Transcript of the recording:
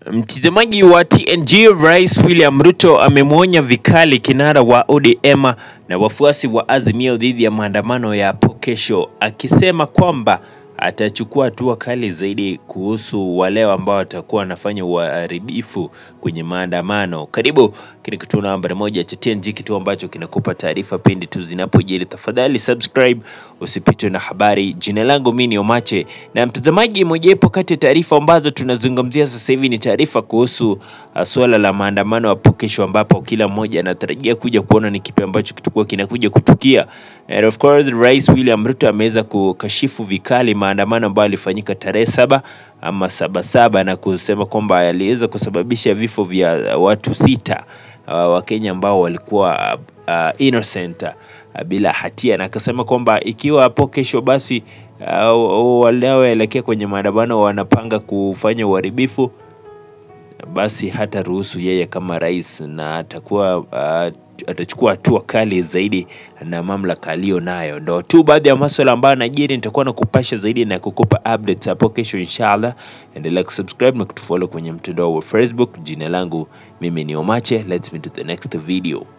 Mtazamaji wa TNG, Rais William Ruto amemwonya vikali kinara wa ODM na wafuasi wa Azimio dhidi ya maandamano ya hapo kesho, akisema kwamba atachukua hatua kali zaidi kuhusu wale ambao watakuwa wanafanya uharibifu kwenye maandamano. Karibu kile kituo nambari moja cha TNG, kituo ambacho kinakupa taarifa pindi tu zinapojiri. Tafadhali subscribe usipitwe na habari. Jina langu mimi ni Omache, na mtazamaji, mojawapo kati ya taarifa ambazo tunazungumzia sasa hivi ni taarifa kuhusu uh, suala la maandamano hapo kesho, ambapo kila mmoja anatarajia kuja kuona ni kipi ambacho kitakuwa kinakuja kutukia. And of course, Rais William Ruto ameweza kukashifu vikali maandamano ambayo yalifanyika tarehe saba ama saba saba na kusema kwamba yaliweza kusababisha vifo vya watu sita uh, Wakenya ambao walikuwa uh, innocent uh, bila hatia, na akasema kwamba ikiwa hapo kesho basi uh, wanaoelekea kwenye maandamano wanapanga kufanya uharibifu basi hata ruhusu yeye kama rais na atakuwa uh, atachukua hatua kali zaidi na mamlaka aliyo nayo. Ndo tu baadhi ya masuala ambayo najiri, nitakuwa na kupasha zaidi na kukupa updates hapo kesho inshallah. Endelea kusubscribe na kutufollow kwenye mtandao wa Facebook. Jina langu mimi ni Omache, let's meet to the next video.